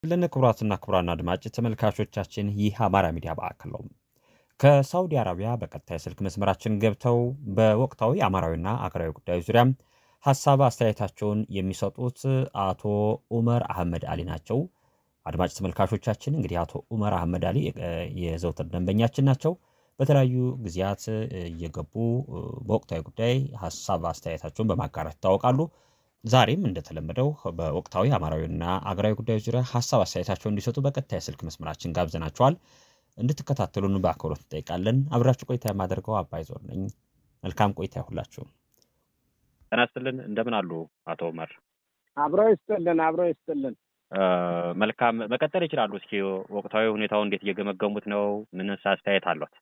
ልን ክቡራትና ክቡራን አድማጭ ተመልካቾቻችን ይህ አማራ ሚዲያ ማዕከል ነው። ከሳውዲ አረቢያ በቀጥታ የስልክ መስመራችን ገብተው በወቅታዊ አማራዊና አገራዊ ጉዳዮች ዙሪያ ሀሳብ አስተያየታቸውን የሚሰጡት አቶ ኡመር አህመድ አሊ ናቸው። አድማጭ ተመልካቾቻችን እንግዲህ አቶ ኡመር አህመድ አሊ የዘውትር ደንበኛችን ናቸው። በተለያዩ ጊዜያት እየገቡ በወቅታዊ ጉዳይ ሀሳብ አስተያየታቸውን በማጋራት ይታወቃሉ። ዛሬም እንደተለመደው በወቅታዊ አማራዊና አገራዊ ጉዳዮች ዙሪያ ሀሳብ አስተያየታቸውን እንዲሰጡ በቀጥታ የስልክ መስመራችን ጋብዘናቸዋል። እንድትከታተሉን በአክብሮት እንጠይቃለን። አብራችሁ ቆይታ የማደርገው አባይ ዞር ነኝ። መልካም ቆይታ ይሁላችሁ። ጤና ይስጥልን። እንደምን አሉ አቶ ኡመር? አብሮ ይስጥልን፣ አብሮ ይስጥልን። መልካም መቀጠል ይችላሉ። እስኪ ወቅታዊ ሁኔታው እንዴት እየገመገሙት ነው? ምንስ አስተያየት አሏት?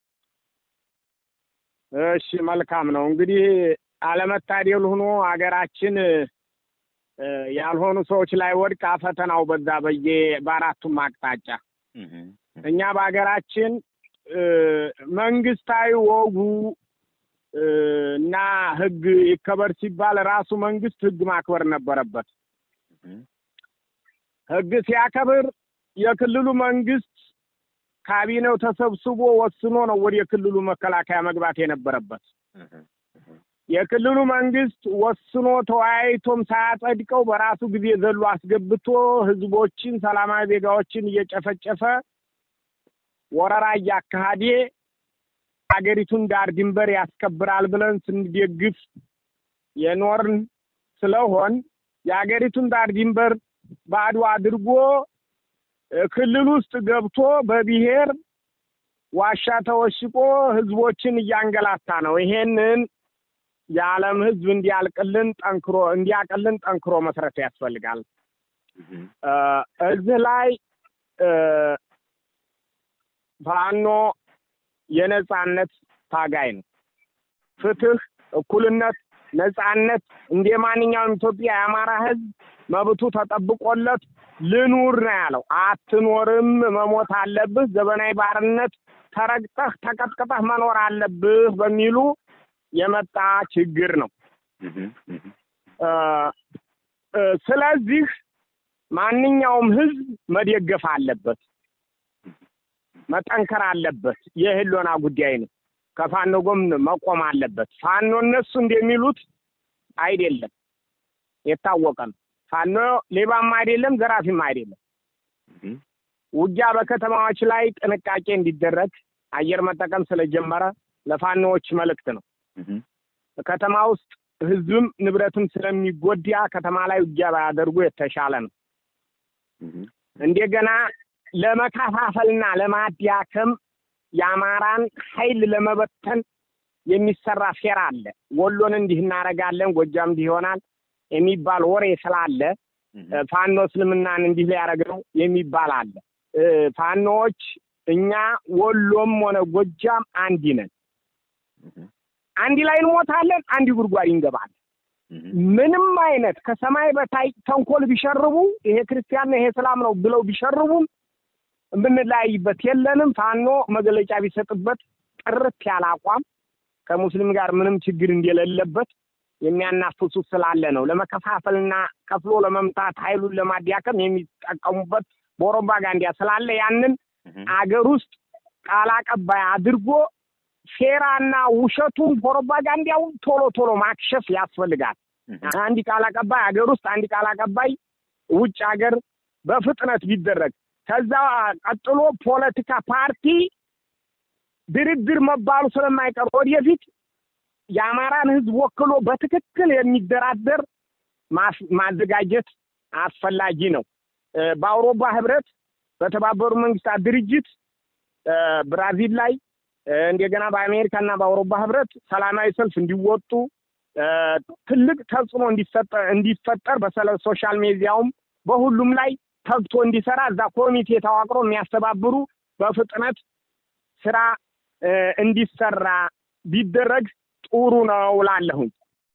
እሺ መልካም ነው። እንግዲህ አለመታደል ሆኖ ሀገራችን ያልሆኑ ሰዎች ላይ ወድቃ ፈተናው በዛ በየ በአራቱም አቅጣጫ እኛ በሀገራችን መንግስታዊ ወጉ እና ሕግ ይከበር ሲባል ራሱ መንግስት ሕግ ማክበር ነበረበት። ሕግ ሲያከብር የክልሉ መንግስት ካቢኔው ተሰብስቦ ወስኖ ነው ወደ የክልሉ መከላከያ መግባት የነበረበት። የክልሉ መንግስት ወስኖ ተወያይቶም ሳያጸድቀው በራሱ ጊዜ ዘሎ አስገብቶ ህዝቦችን፣ ሰላማዊ ዜጋዎችን እየጨፈጨፈ ወረራ እያካሄደ ሀገሪቱን ዳር ድንበር ያስከብራል ብለን ስንደግፍ የኖርን ስለሆን የሀገሪቱን ዳር ድንበር ባዶ አድርጎ ክልል ውስጥ ገብቶ በብሔር ዋሻ ተወሽቆ ህዝቦችን እያንገላታ ነው። ይሄንን የዓለም ህዝብ እንዲያልቅልን ጠንክሮ እንዲያቅልን ጠንክሮ መስረት ያስፈልጋል። እዚህ ላይ ፋኖ የነጻነት ታጋይ ነው። ፍትህ፣ እኩልነት፣ ነጻነት እንደ ማንኛውም ኢትዮጵያ የአማራ ህዝብ መብቱ ተጠብቆለት ልኑር ነው ያለው። አትኖርም፣ መሞት አለብህ፣ ዘመናዊ ባርነት ተረግጠህ ተቀጥቅጠህ መኖር አለብህ በሚሉ የመጣ ችግር ነው። ስለዚህ ማንኛውም ህዝብ መደገፍ አለበት፣ መጠንከር አለበት። የህሎና ጉዳይ ነው። ከፋኖ ጎን መቆም አለበት። ፋኖ እነሱ እንደሚሉት አይደለም፣ የታወቀ ነው። ፋኖ ሌባም አይደለም፣ ዘራፊም አይደለም። ውጊያ በከተማዎች ላይ ጥንቃቄ እንዲደረግ አየር መጠቀም ስለጀመረ ለፋኖዎች መልእክት ነው። ከተማ ውስጥ ህዝብም ንብረትም ስለሚጎዳ ከተማ ላይ ውጊያ ባያደርጉ የተሻለ ነው። እንደገና ለመከፋፈልና ለማዳከም የአማራን ኃይል ለመበተን የሚሰራ ሴራ አለ። ወሎን እንዲህ እናደርጋለን፣ ጎጃም እንዲህ ይሆናል የሚባል ወሬ ስላለ ፋኖ እስልምናን እንዲህ ሊያደርግ ነው የሚባል አለ። ፋኖዎች እኛ ወሎም ሆነ ጎጃም አንድ ነን። አንድ ላይ እንሞታለን፣ አንድ ጉድጓድ እንገባለን። ምንም አይነት ከሰማይ በታይ ተንኮል ቢሸርቡ ይሄ ክርስቲያን ነው ይሄ እስላም ነው ብለው ቢሸርቡም የምንለያይበት የለንም። ፋኖ መግለጫ ቢሰጥበት ጥርት ያለ አቋም ከሙስሊም ጋር ምንም ችግር እንደሌለበት የሚያናፍሱት ስላለ ነው። ለመከፋፈልና ከፍሎ ለመምታት ኃይሉን ለማዳከም የሚጠቀሙበት ፕሮፓጋንዳ ስላለ ያንን አገር ውስጥ ቃል አቀባይ አድርጎ ሴራና ውሸቱን ፕሮፓጋንዳውን ቶሎ ቶሎ ማክሸፍ ያስፈልጋል። አንድ ቃል አቀባይ አገር ውስጥ፣ አንድ ቃል አቀባይ ውጭ ሀገር በፍጥነት ቢደረግ ከዛ ቀጥሎ ፖለቲካ ፓርቲ ድርድር መባሉ ስለማይቀር ወደፊት የአማራን ሕዝብ ወክሎ በትክክል የሚደራደር ማዘጋጀት አስፈላጊ ነው። በአውሮፓ ህብረት፣ በተባበሩ መንግስታት ድርጅት፣ ብራዚል ላይ እንደገና በአሜሪካና በአውሮፓ ህብረት ሰላማዊ ሰልፍ እንዲወጡ ትልቅ ተጽዕኖ እንዲፈጠር በሶሻል ሚዲያውም በሁሉም ላይ ተግቶ እንዲሰራ እዛ ኮሚቴ ተዋቅሮ የሚያስተባብሩ በፍጥነት ስራ እንዲሰራ ቢደረግ ጥሩ ነው እላለሁኝ።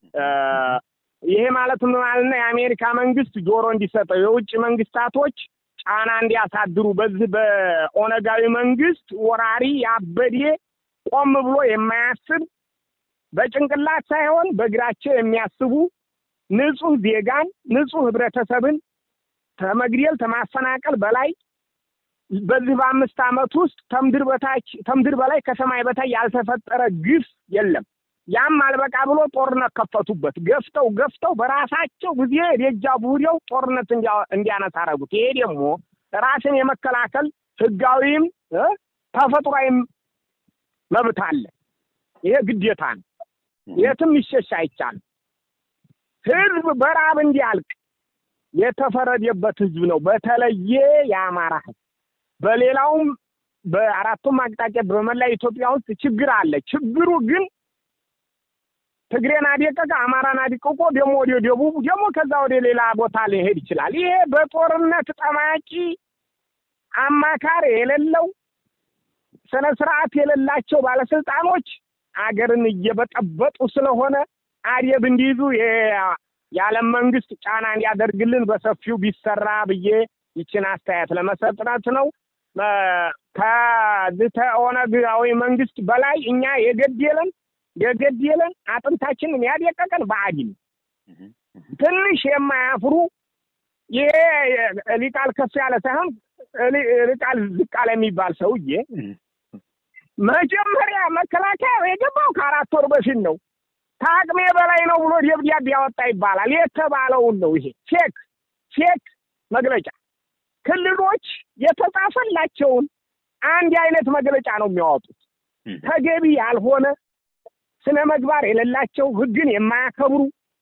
ይሄ ማለት ምን ማለት ነው? የአሜሪካ መንግስት ጆሮ እንዲሰጠው የውጭ መንግስታቶች ጫና እንዲያሳድሩ በዚህ በኦነጋዊ መንግስት ወራሪ ያበዴ ቆም ብሎ የማያስብ በጭንቅላት ሳይሆን በእግራቸው የሚያስቡ ንጹህ ዜጋን ንጹህ ህብረተሰብን ተመግደል ተማፈናቀል በላይ በዚህ በአምስት ዓመት ውስጥ ከምድር በታች ከምድር በላይ ከሰማይ በታይ ያልተፈጠረ ግፍ የለም። ያም አልበቃ ብሎ ጦርነት ከፈቱበት። ገፍተው ገፍተው በራሳቸው ጊዜ ደጃ ቡሬው ጦርነት እንዲያነሳ አደረጉት። ይሄ ደግሞ ራስን የመከላከል ህጋዊም ተፈጥሯዊም መብት አለ። ይሄ ግዴታ ነው። የትም ይሸሽ አይቻልም። ህዝብ በራብ እንዲያልቅ የተፈረደበት ህዝብ ነው። በተለየ የአማራ ህዝብ በሌላውም በአራቱም አቅጣጫ በመላ ኢትዮጵያ ውስጥ ችግር አለ። ችግሩ ግን ትግሬን አደቀቀ፣ አማራን አድቅቆ ደግሞ ወደ ደቡብ ደግሞ ከዛ ወደ ሌላ ቦታ ሊሄድ ይችላል። ይሄ በጦርነት ጠማቂ አማካሪ የሌለው ስነ ስርዓት የሌላቸው ባለስልጣኖች አገርን እየበጠበጡ ስለሆነ አደብ እንዲይዙ የዓለም መንግስት ጫና እንዲያደርግልን በሰፊው ቢሰራ ብዬ ይችን አስተያየት ለመሰጥረት ነው። ከዚህ ከኦነጋዊ መንግስት በላይ እኛ የገደለን የገደለን አጥንታችንን ያደቀቀን ብአዴን ትንሽ የማያፍሩ ይሄ ሊቃል ከፍ ያለ ሳይሆን ሊቃል ዝቅ ያለ የሚባል ሰውዬ መጀመሪያ መከላከያ የገባው ከአራት ወር በፊት ነው። ከአቅሜ በላይ ነው ብሎ ደብዳቤ ያወጣ ይባላል። የተባለውን ነው። ይሄ ፌክ ፌክ መግለጫ ክልሎች የተጻፈላቸውን አንድ አይነት መግለጫ ነው የሚያወጡት። ተገቢ ያልሆነ ስነ ምግባር የሌላቸው ህግን የማያከብሩ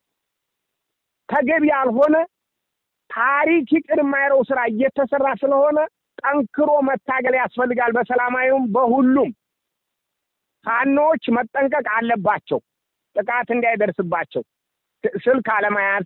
ተገቢ ያልሆነ ታሪክ ይቅር የማይረው ስራ እየተሰራ ስለሆነ ጠንክሮ መታገል ያስፈልጋል። በሰላማዊውም በሁሉም ፋኖዎች መጠንቀቅ አለባቸው። ጥቃት እንዳይደርስባቸው ስልክ አለመያዝ፣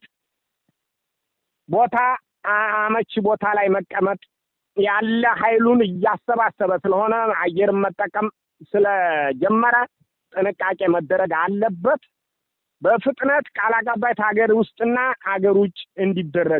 ቦታ አመቺ ቦታ ላይ መቀመጥ ያለ ኃይሉን እያሰባሰበ ስለሆነ አየርን መጠቀም ስለጀመረ ጥንቃቄ መደረግ አለበት። በፍጥነት ቃል አቀባይ ሀገር ውስጥና ሀገር ውጭ እንዲደረግ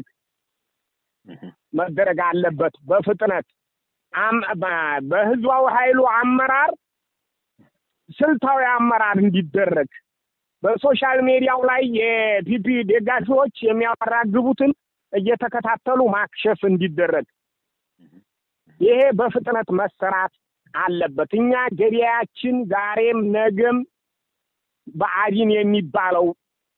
መደረግ አለበት። በፍጥነት በህዝባዊ ኃይሉ አመራር ስልታዊ አመራር እንዲደረግ በሶሻል ሚዲያው ላይ የፒፒ ደጋፊዎች የሚያራግቡትን እየተከታተሉ ማክሸፍ እንዲደረግ ይሄ በፍጥነት መሰራት አለበት። እኛ ገበያችን ዛሬም ነገም ብአዴን የሚባለው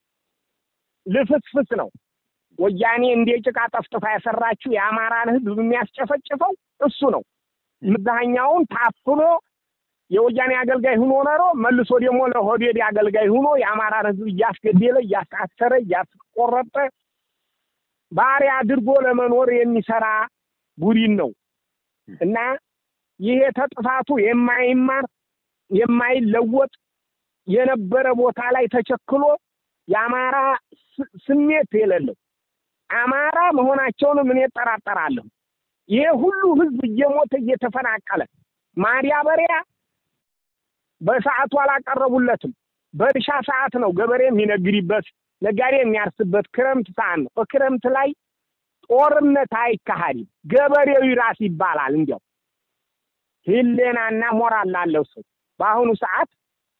ልፍስፍስ ነው። ወያኔ እንደ ጭቃ ጠፍጥፋ የሰራችው የአማራን ህዝብ የሚያስጨፈጭፈው እሱ ነው። ምዛኛውን ታፍኖ የወያኔ አገልጋይ ሁኖ ኖሮ መልሶ ደግሞ ለሆዴድ አገልጋይ ሁኖ የአማራን ህዝብ እያስገደለ እያሳሰረ እያስቆረጠ ባሪያ አድርጎ ለመኖር የሚሰራ ቡድን ነው እና ይሄ ተጥፋቱ የማይማር የማይለወጥ የነበረ ቦታ ላይ ተቸክሎ የአማራ ስሜት የሌለው አማራ መሆናቸውንም እኔ እጠራጠራለሁ። ይሄ ሁሉ ህዝብ እየሞተ እየተፈናቀለ ማዳበሪያ በሰዓቱ አላቀረቡለትም። በእርሻ ሰዓት ነው ገበሬ የሚነግድበት ነጋዴ የሚያርስበት ክረምት ሰዓት ነው። በክረምት ላይ ጦርነት አይካሄድም። ገበሬው ይራስ ይባላል። እንዲያው ህሌናና ሞራል ላለው ሰው በአሁኑ ሰዓት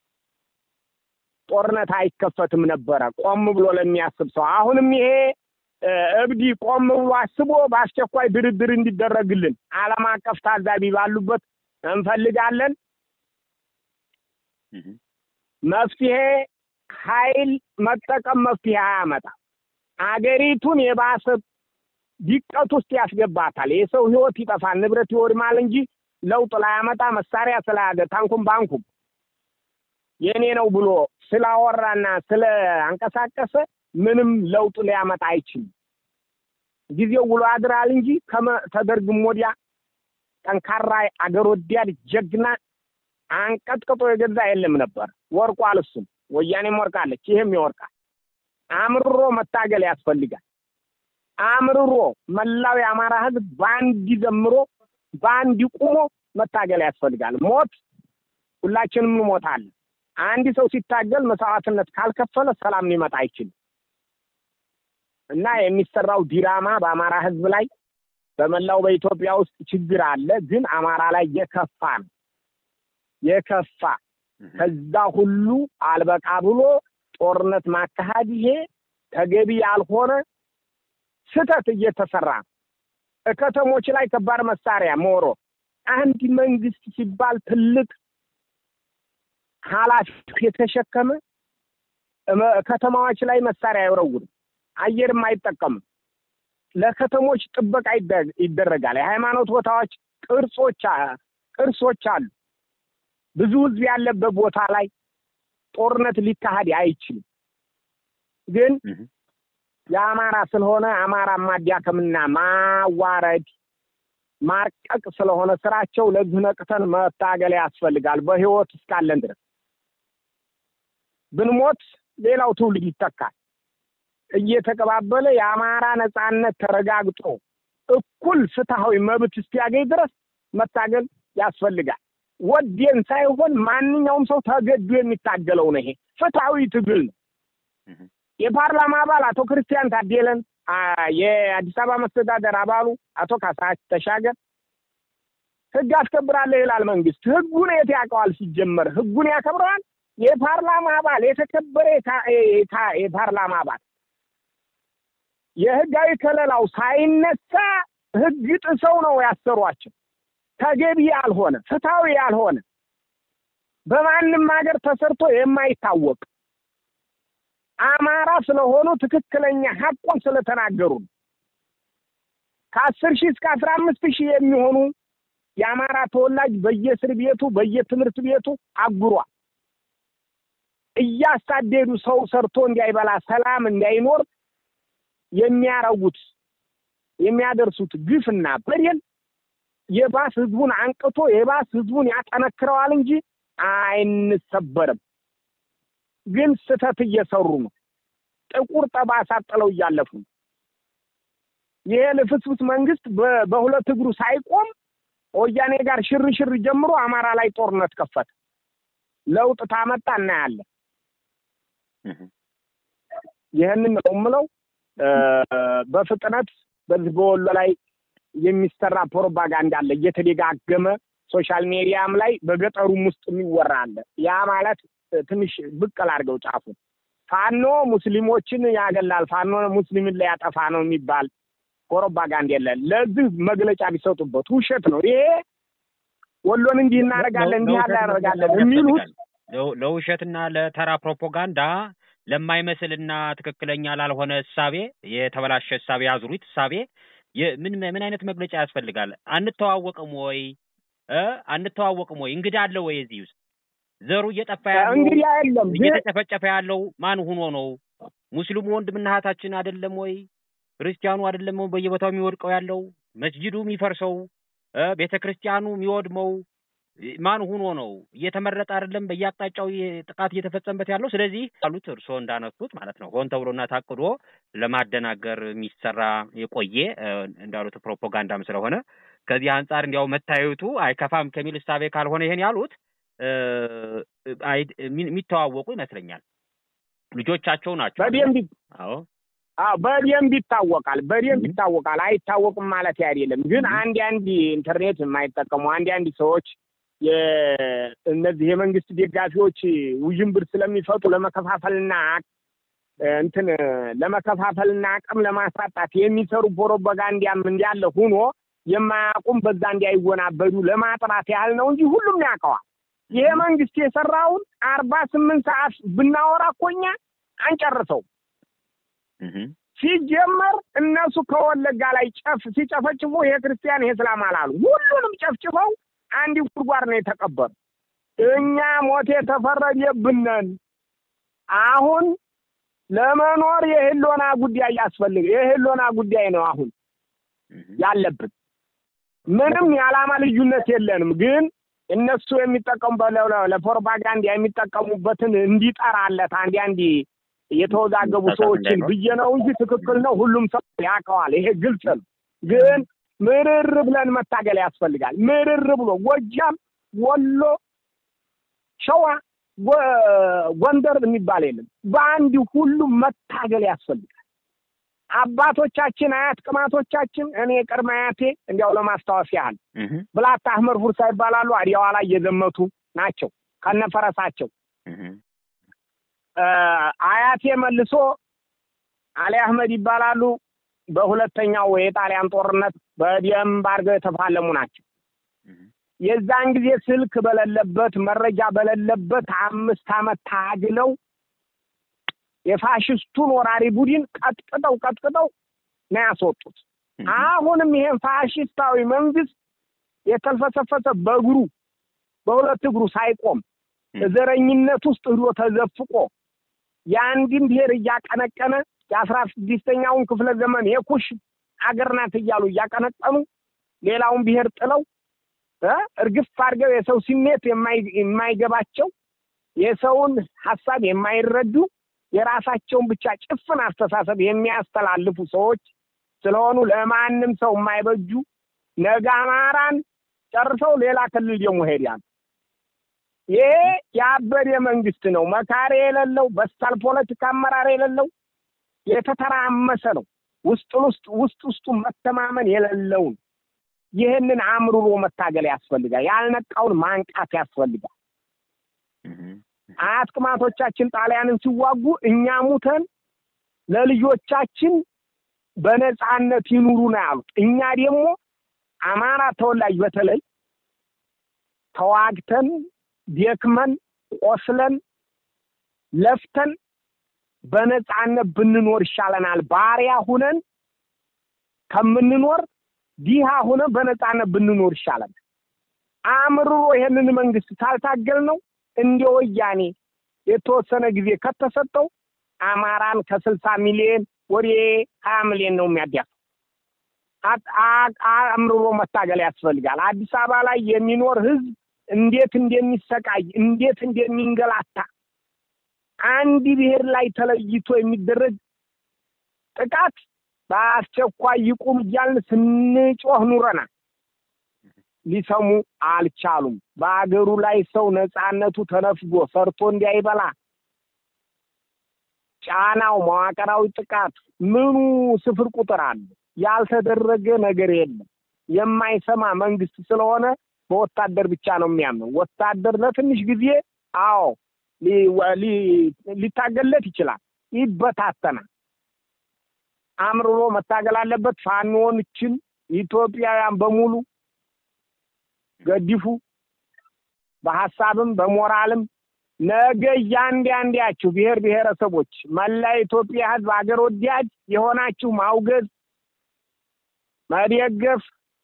ጦርነት አይከፈትም ነበረ፣ ቆም ብሎ ለሚያስብ ሰው። አሁንም ይሄ እብዲ ቆም ብሎ አስቦ በአስቸኳይ ድርድር እንዲደረግልን ዓለም አቀፍ ታዛቢ ባሉበት እንፈልጋለን። መፍትሄ ኃይል መጠቀም መፍትሄ አያመጣም። አገሪቱን የባሰ ዲቀት ውስጥ ያስገባታል። የሰው ህይወት ይጠፋል፣ ንብረት ይወድማል እንጂ ለውጥ ላያመጣ መሳሪያ ስለያዘ ታንኩም ባንኩም የኔ ነው ብሎ ስላወራና ስለ አንቀሳቀሰ ምንም ለውጥ ሊያመጣ አይችልም። ጊዜው ውሎ ያድራል እንጂ ተደርግም ወዲያ ጠንካራ አገር ወዲያድ ጀግና አንቀጥቅጦ የገዛ የለም ነበር። ወርቋል። እሱም ወያኔም ወርቃለች፣ ይህም ይወርቃል። አምርሮ መታገል ያስፈልጋል። አምርሮ መላው የአማራ ህዝብ በአንድ ዘምሮ በአንድ ቁሞ መታገል ያስፈልጋል። ሞት ሁላችንም እንሞታለን። አንድ ሰው ሲታገል መስዋዕትነት ካልከፈለ ሰላም ሊመጣ አይችልም እና የሚሰራው ዲራማ በአማራ ህዝብ ላይ በመላው በኢትዮጵያ ውስጥ ችግር አለ፣ ግን አማራ ላይ የከፋ ነው የከፋ ከዛ ሁሉ አልበቃ ብሎ ጦርነት ማካሄድ ይሄ ተገቢ ያልሆነ ስህተት እየተሰራ ነው። ከተሞች ላይ ከባድ መሳሪያ ሞሮ አንድ መንግስት ሲባል ትልቅ ኃላፊነት የተሸከመ ከተማዎች ላይ መሳሪያ አይወረውርም፣ አየርም አይጠቀምም። ለከተሞች ጥበቃ ይደረጋል። የሃይማኖት ቦታዎች ቅርጾች ቅርሶች አሉ። ብዙ ህዝብ ያለበት ቦታ ላይ ጦርነት ሊካሄድ አይችልም። ግን የአማራ ስለሆነ አማራ ማዳከምና ማዋረድ ማርቀቅ ስለሆነ ስራቸው ለዚህ ነቅተን መታገል ያስፈልጋል። በህይወት እስካለን ድረስ ብንሞት ሌላው ትውልድ ይተካል። እየተቀባበለ የአማራ ነጻነት ተረጋግጦ እኩል ፍትሐዊ መብት እስኪያገኝ ድረስ መታገል ያስፈልጋል። ወዴን ሳይሆን ማንኛውም ሰው ተገዶ የሚታገለው ነው። ይሄ ፍትሐዊ ትግል ነው። የፓርላማ አባል አቶ ክርስቲያን ታዴለን፣ የአዲስ አበባ መስተዳደር አባሉ አቶ ካሳ ተሻገር ህግ አስከብራለሁ ይላል መንግስት። ህጉን የት ያውቀዋል? ሲጀመር ህጉን ያከብረዋል? የፓርላማ አባል የተከበረ የፓርላማ አባል የህጋዊ ከለላው ሳይነሳ ህግ ጥሰው ነው ያሰሯቸው። ተገቢ ያልሆነ ፍትሐዊ ያልሆነ በማንም ሀገር ተሰርቶ የማይታወቅ አማራ ስለሆኑ ትክክለኛ ሀቁን ስለተናገሩ ነው። ከአስር ሺህ እስከ አስራ አምስት ሺህ የሚሆኑ የአማራ ተወላጅ በየእስር ቤቱ በየትምህርት ቤቱ አጉሯል። እያሳደዱ ሰው ሰርቶ እንዳይበላ ሰላም እንዳይኖር የሚያረጉት የሚያደርሱት ግፍና በደል የባስ ህዝቡን አንቅቶ የባስ ህዝቡን ያጠነክረዋል እንጂ አይንሰበርም። ግን ስህተት እየሰሩ ነው። ጥቁር ጠባሳ ጥለው እያለፉ ነው። ይሄ ልፍስፍስ መንግስት በሁለት እግሩ ሳይቆም ወያኔ ጋር ሽርሽር ጀምሮ አማራ ላይ ጦርነት ከፈተ። ለውጥ ታመጣ እናያለን። ይህንን ነው የምለው። በፍጥነት በዚህ በወሎ ላይ የሚሰራ ፕሮፓጋንዳ አለ እየተደጋገመ ሶሻል ሚዲያም ላይ በገጠሩም ውስጥ የሚወራ አለ። ያ ማለት ትንሽ ብቅል አድርገው ጫፉን ፋኖ ሙስሊሞችን ያገላል፣ ፋኖ ሙስሊምን ላይ ያጠፋ ነው የሚባል ፕሮፓጋንዳ የለን። ለዚህ መግለጫ ቢሰጡበት ውሸት ነው ይሄ። ወሎን እንዲህ እናደርጋለን እንዲህ እናደርጋለን የሚሉት ለውሸትና ለተራ ፕሮፓጋንዳ ለማይመስልና ትክክለኛ ላልሆነ እሳቤ የተበላሸ እሳቤ አዙሪት እሳቤ ምን ምን አይነት መግለጫ ያስፈልጋል? አንተዋወቅም ወይ እ አንተዋወቅም ወይ እንግዳ አለ ወይ እዚህ ውስጥ ዘሩ እየጠፋ ያለው እንግዲህ የለም እየተጨፈጨፈ ያለው ማን ሆኖ ነው? ሙስሊሙ ወንድምና እህታችን አይደለም ወይ? ክርስቲያኑ አይደለም ወይ በየቦታው የሚወድቀው ያለው መስጂዱ የሚፈርሰው ቤተ ክርስቲያኑ የሚወድመው ማን ሆኖ ነው? እየተመረጠ አይደለም በየአቅጣጫው ጥቃት እየተፈጸመበት ያለው። ስለዚህ ያሉት እርስዎ እንዳነሱት ማለት ነው ሆን ተብሎና ታቅዶ ለማደናገር የሚሰራ የቆየ እንዳሉት ፕሮፓጋንዳም ስለሆነ ከዚህ አንጻር እንዲያው መታየቱ አይከፋም ከሚል እሳቤ ካልሆነ ይሄን ያሉት የሚተዋወቁ ይመስለኛል። ልጆቻቸው ናቸው። በደንብ አዎ አዎ በደንብ ይታወቃል። በደንብ ይታወቃል። አይታወቅም ማለት አይደለም። ግን አንድ አንድ ኢንተርኔት የማይጠቀሙ አንድ አንድ ሰዎች እነዚህ የመንግስት ደጋፊዎች ውዥንብር ስለሚፈጡ ለመከፋፈልና እንትን ለመከፋፈልና አቅም ለማሳጣት የሚሰሩ ፕሮፓጋንዳም እንዳለ ሁኖ የማያውቁም በዛ እንዳይወናበዱ ለማጥራት ያህል ነው እንጂ ሁሉም ያውቀዋል። ይሄ መንግስት የሰራውን አርባ ስምንት ሰዓት ብናወራ እኮ እኛ አንጨርሰው። ሲጀመር እነሱ ከወለጋ ላይ ጨፍ ሲጨፈጭፉ ይሄ ክርስቲያን ይሄ እስላም አላሉ። ሁሉንም ጨፍጭፈው አንድ ጉድጓድ ነው የተቀበሩ። እኛ ሞት የተፈረደብነን አሁን ለመኖር የህሎና ጉዳይ ያስፈልግ የህሎና ጉዳይ ነው አሁን ያለብን። ምንም የዓላማ ልዩነት የለንም ግን እነሱ የሚጠቀሙበት ለፕሮፓጋንዳ የሚጠቀሙበትን እንዲጠራለት አንድ አንድ የተወዛገቡ ሰዎችን ብዬ ነው እንጂ ትክክል ነው። ሁሉም ሰው ያውቀዋል። ይሄ ግልጽ ነው። ግን ምርር ብለን መታገል ያስፈልጋል። ምርር ብሎ ጎጃም፣ ወሎ፣ ሸዋ፣ ጎንደር የሚባል የለም። በአንድ ሁሉም መታገል ያስፈልጋል። አባቶቻችን አያት ቅማቶቻችን እኔ ቅድመ አያቴ እንዲያው ለማስታወስ ያህል ብላታ አህመድ ፉርሳ ይባላሉ። አዲያዋ ላይ የዘመቱ ናቸው ከነፈረሳቸው። አያቴ መልሶ አሊ አህመድ ይባላሉ። በሁለተኛው የጣሊያን ጦርነት በደንብ አድርገው የተፋለሙ ናቸው። የዛን ጊዜ ስልክ በሌለበት መረጃ በሌለበት አምስት ዓመት ታግለው የፋሽስቱን ወራሪ ቡድን ቀጥቅጠው ቀጥቅጠው ነው ያስወጡት። አሁንም ይሄን ፋሽስታዊ መንግስት የተልፈሰፈሰ በእግሩ በሁለት እግሩ ሳይቆም ዘረኝነት ውስጥ ሂዶ ተዘፍቆ የአንድን ብሔር እያቀነቀነ የአስራ ስድስተኛውን ክፍለ ዘመን የኩሽ አገር ናት እያሉ እያቀነቀኑ ሌላውን ብሔር ጥለው እርግፍ አድርገው የሰው ስሜት የማይገባቸው የሰውን ሀሳብ የማይረዱ የራሳቸውን ብቻ ጭፍን አስተሳሰብ የሚያስተላልፉ ሰዎች ስለሆኑ ለማንም ሰው የማይበጁ ነገ አማራን ጨርሰው ሌላ ክልል ደግሞ ሄዳሉ። ይሄ የአበደ መንግስት ነው። መካሪ የሌለው በሳል ፖለቲካ አመራር የሌለው የተተራመሰ ነው። ውስጥ ውስጥ ውስጥ ውስጡ መተማመን የሌለውን ይህንን አምርሮ መታገል ያስፈልጋል። ያልነቃውን ማንቃት ያስፈልጋል። አያት ቅማቶቻችን ጣሊያንን ሲዋጉ እኛ ሙተን ለልጆቻችን በነፃነት ይኑሩ ነው ያሉት። እኛ ደግሞ አማራ ተወላጅ በተለይ ተዋግተን ደክመን ቆስለን ለፍተን በነፃነት ብንኖር ይሻለናል። ባሪያ ሁነን ከምንኖር ዲሃ ሁነን በነፃነት ብንኖር ይሻለናል። አምርሮ ይሄንን መንግስት ታልታገል ነው እንደ ወያኔ የተወሰነ ጊዜ ከተሰጠው አማራን ከስልሳ ሚሊዮን ወደ ሀያ ሚሊዮን ነው የሚያዳፍ አምርሮ መታገል ያስፈልጋል። አዲስ አበባ ላይ የሚኖር ህዝብ እንዴት እንደሚሰቃይ እንዴት እንደሚንገላታ አንድ ብሔር ላይ ተለይቶ የሚደረግ ጥቃት በአስቸኳይ ይቁም እያልን ስንጮህ ኑረናል። ሊሰሙ አልቻሉም። በአገሩ ላይ ሰው ነፃነቱ ተነፍጎ ሰርቶ እንዲያይበላ ጫናው፣ መዋቅራዊ ጥቃት ምኑ ስፍር ቁጥር አለ። ያልተደረገ ነገር የለም። የማይሰማ መንግስት ስለሆነ በወታደር ብቻ ነው የሚያምነው። ወታደር ለትንሽ ጊዜ አዎ ሊታገለት ይችላል፣ ይበታተናል። አምርሮ መታገል አለበት። ፋኖዎችን ኢትዮጵያውያን በሙሉ ገዲፉ፣ በሀሳብም በሞራልም ነገ እያንዳንዳችሁ ብሔር ብሔረሰቦች መላ ኢትዮጵያ ህዝብ አገር ወዳድ የሆናችሁ ማውገዝ መደገፍ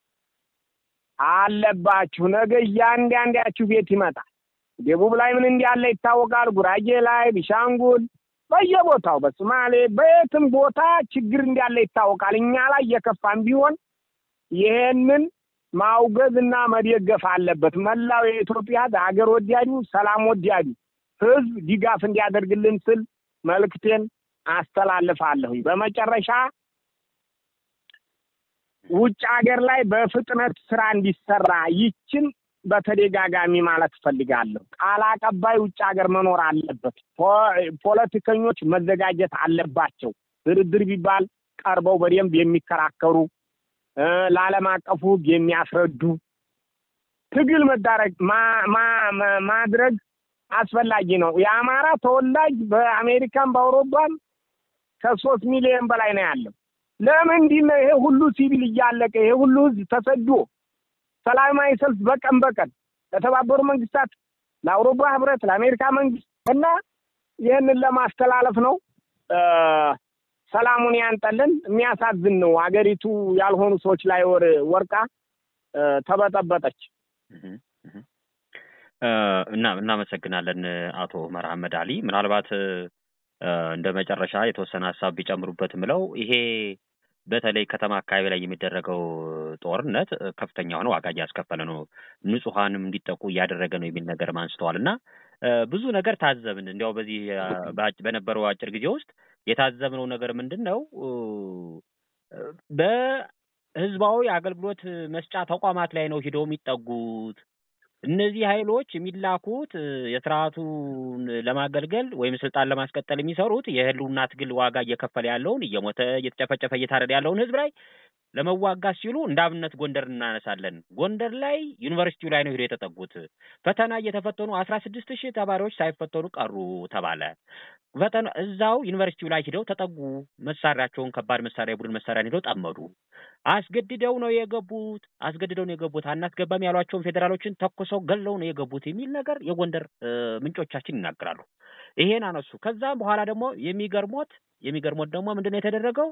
አለባችሁ። ነገ እያንዳንዳችሁ ቤት ይመጣል። ደቡብ ላይ ምን እንዳለ ይታወቃል። ጉራጌ ላይ፣ ቢሻንጉል፣ በየቦታው በሶማሌ በየትም ቦታ ችግር እንዳለ ይታወቃል። እኛ ላይ የከፋም ቢሆን ይሄንን ማውገዝ እና መደገፍ አለበት። መላው የኢትዮጵያ ሀገር ወዳዱ ሰላም ወዳዱ ህዝብ ድጋፍ እንዲያደርግልን ስል መልእክቴን አስተላልፋለሁኝ። በመጨረሻ ውጭ ሀገር ላይ በፍጥነት ስራ እንዲሰራ ይችን በተደጋጋሚ ማለት እፈልጋለሁ። ቃል አቀባይ ውጭ ሀገር መኖር አለበት። ፖለቲከኞች መዘጋጀት አለባቸው። ድርድር ቢባል ቀርበው በደንብ የሚከራከሩ ለዓለም አቀፉ ህግ የሚያስረዱ ትግል መዳረግ ማድረግ አስፈላጊ ነው። የአማራ ተወላጅ በአሜሪካን በአውሮፓም ከሶስት ሚሊዮን በላይ ነው ያለው። ለምንድን ነው ይሄ ሁሉ ሲቪል እያለቀ ይሄ ሁሉ ህዝብ ተሰዶ ሰላማዊ ሰልፍ በቀን በቀን ለተባበሩ መንግስታት፣ ለአውሮፓ ህብረት፣ ለአሜሪካ መንግስት እና ይህንን ለማስተላለፍ ነው። ሰላሙን ያንጠልን። የሚያሳዝን ነው። አገሪቱ ያልሆኑ ሰዎች ላይ ወር ወርቃ ተበጠበጠች። እና እናመሰግናለን አቶ ኡመር አህመድ አሊ። ምናልባት እንደ መጨረሻ የተወሰነ ሀሳብ ቢጨምሩበት ምለው ይሄ በተለይ ከተማ አካባቢ ላይ የሚደረገው ጦርነት ከፍተኛ የሆነ ዋጋ እያስከፈለ ነው፣ ንጹሐንም እንዲጠቁ እያደረገ ነው የሚል ነገር አንስተዋል እና ብዙ ነገር ታዘብን። እንዲያው በዚህ በነበረው አጭር ጊዜ ውስጥ የታዘብነው ነገር ምንድን ነው? በህዝባዊ አገልግሎት መስጫ ተቋማት ላይ ነው ሂደው የሚጠጉት። እነዚህ ኃይሎች የሚላኩት የስርዓቱን ለማገልገል ወይም ስልጣን ለማስቀጠል የሚሰሩት የህልውና ትግል ዋጋ እየከፈለ ያለውን እየሞተ እየተጨፈጨፈ እየታረደ ያለውን ህዝብ ላይ ለመዋጋት ሲሉ እንደ አብነት ጎንደር እናነሳለን። ጎንደር ላይ ዩኒቨርሲቲው ላይ ነው ሄዶ የተጠጉት። ፈተና እየተፈተኑ አስራ ስድስት ሺህ ተማሪዎች ሳይፈተኑ ቀሩ ተባለ። ፈተና እዛው ዩኒቨርሲቲው ላይ ሂደው ተጠጉ። መሳሪያቸውን ከባድ መሳሪያ የቡድን መሳሪያን ሂደው ጠመዱ። አስገድደው ነው የገቡት። አስገድደው ነው የገቡት። አናስገባም ያሏቸውን ፌዴራሎችን ተኩሰው ገለው ነው የገቡት የሚል ነገር የጎንደር ምንጮቻችን ይናገራሉ። ይሄን አነሱ። ከዛም በኋላ ደግሞ የሚገርሞት የሚገርሞት ደግሞ ምንድነው የተደረገው?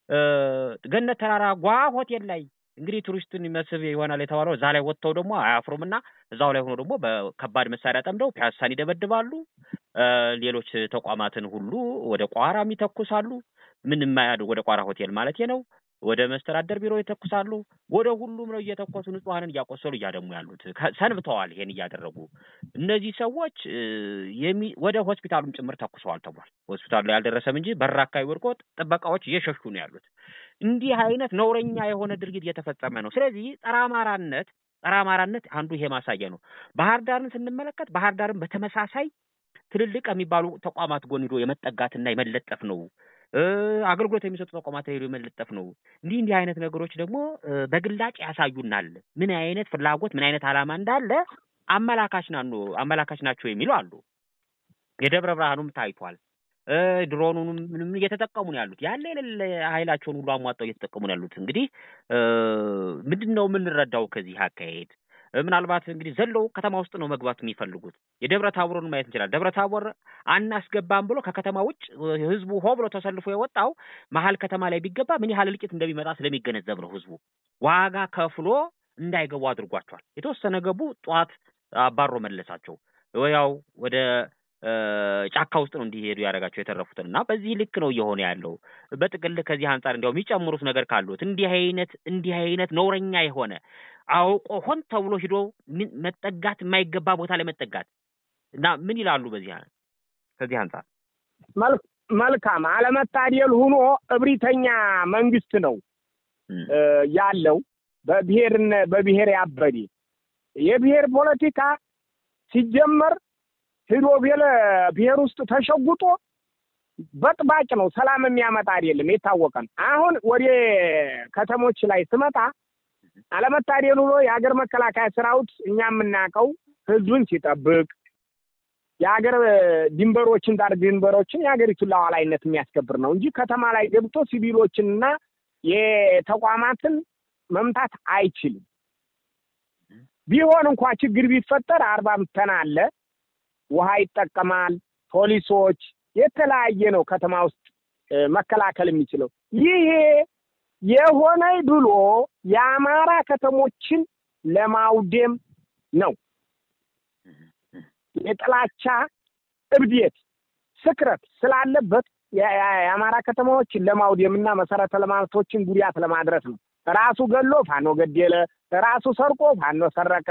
ገነት ተራራ ጓ ሆቴል ላይ እንግዲህ ቱሪስትን መስህብ ይሆናል የተባለው እዛ ላይ ወጥተው ደግሞ አያፍሩም እና እዛው ላይ ሆኖ ደግሞ በከባድ መሳሪያ ጠምደው ፒያሳን ይደበድባሉ። ሌሎች ተቋማትን ሁሉ ወደ ቋራም ይተኩሳሉ። ምንም አያድ ወደ ቋራ ሆቴል ማለት ነው። ወደ መስተዳደር ቢሮ ይተኩሳሉ። ወደ ሁሉም ነው እየተኮሱ ንጹሐንን እያቆሰሉ እያደሙ ያሉት ሰንብተዋል። ይሄን እያደረጉ እነዚህ ሰዎች ወደ ሆስፒታሉም ጭምር ተኩሰዋል ተብሏል። ሆስፒታሉ ላይ አልደረሰም እንጂ በር አካባቢ ወድቆ ጥበቃዎች እየሸሹ ነው ያሉት። እንዲህ አይነት ነውረኛ የሆነ ድርጊት እየተፈጸመ ነው። ስለዚህ ጸረ አማራነት ጸረ አማራነት አንዱ ይሄ ማሳያ ነው። ባህር ዳርን ስንመለከት ባህር ዳርን በተመሳሳይ ትልልቅ የሚባሉ ተቋማት ጎን ሂዶ የመጠጋትና የመለጠፍ ነው። አገልግሎት የሚሰጡ ተቋማት ሄዶ የመለጠፍ ነው። እንዲህ እንዲህ አይነት ነገሮች ደግሞ በግላጭ ያሳዩናል ምን አይነት ፍላጎት ምን አይነት ዓላማ እንዳለ አመላካች ናኑ አመላካች ናቸው የሚሉ አሉ። የደብረ ብርሃኑም ታይቷል። ድሮኑንም ምንም እየተጠቀሙ ነው ያሉት። ያለ የሌለ ኃይላቸውን ሁሉ አሟጠው እየተጠቀሙ ነው ያሉት። እንግዲህ ምንድን ነው የምንረዳው ከዚህ አካሄድ? ምናልባት እንግዲህ ዘለው ከተማ ውስጥ ነው መግባት የሚፈልጉት። የደብረ ታቦርን ማየት እንችላለን። ደብረ ታቦር አናስገባም ብሎ ከከተማ ውጭ ህዝቡ ሆ ብሎ ተሰልፎ የወጣው መሀል ከተማ ላይ ቢገባ ምን ያህል እልቂት እንደሚመጣ ስለሚገነዘብ ነው። ህዝቡ ዋጋ ከፍሎ እንዳይገቡ አድርጓቸዋል። የተወሰነ ገቡ፣ ጠዋት አባሮ መለሳቸው። ያው ወደ ጫካ ውስጥ ነው እንዲሄዱ ያደረጋቸው የተረፉትን እና በዚህ ልክ ነው እየሆነ ያለው። በጥቅል ከዚህ አንጻር እንዲያው የሚጨምሩት ነገር ካሉት እንዲህ አይነት እንዲህ አይነት ነውረኛ የሆነ አውቆ ሆን ተብሎ ሂዶ መጠጋት የማይገባ ቦታ ላይ መጠጋት እና ምን ይላሉ በዚህ ከዚህ አንጻር መልካም አለመታደል ሆኖ እብሪተኛ መንግስት ነው ያለው በብሔርነ በብሔር ያበዴ የብሔር ፖለቲካ ሲጀመር ሂዶ ብሔር ውስጥ ተሸጉጦ በጥባጭ ነው። ሰላም የሚያመጣ አይደለም፣ የታወቀ ነው። አሁን ወደ ከተሞች ላይ ስመጣ አለመታደል ሆኖ የሀገር መከላከያ ሰራዊት እኛ የምናውቀው ህዝቡን ሲጠብቅ የሀገር ድንበሮችን ዳር ድንበሮችን የሀገሪቱን ሉዓላዊነት የሚያስከብር ነው እንጂ ከተማ ላይ ገብቶ ሲቪሎችንና የተቋማትን መምታት አይችልም። ቢሆን እንኳ ችግር ቢፈጠር አርባ ምተና አለ፣ ውሃ ይጠቀማል፣ ፖሊሶች የተለያየ ነው ከተማ ውስጥ መከላከል የሚችለው ይሄ የሆነ ብሎ የአማራ ከተሞችን ለማውደም ነው። የጥላቻ እብዴት፣ ስክረት ስላለበት የአማራ ከተማዎችን ለማውደም እና መሰረተ ልማቶችን ጉዳት ለማድረስ ነው። ራሱ ገሎ ፋኖ ገደለ፣ ራሱ ሰርቆ ፋኖ ሰረቀ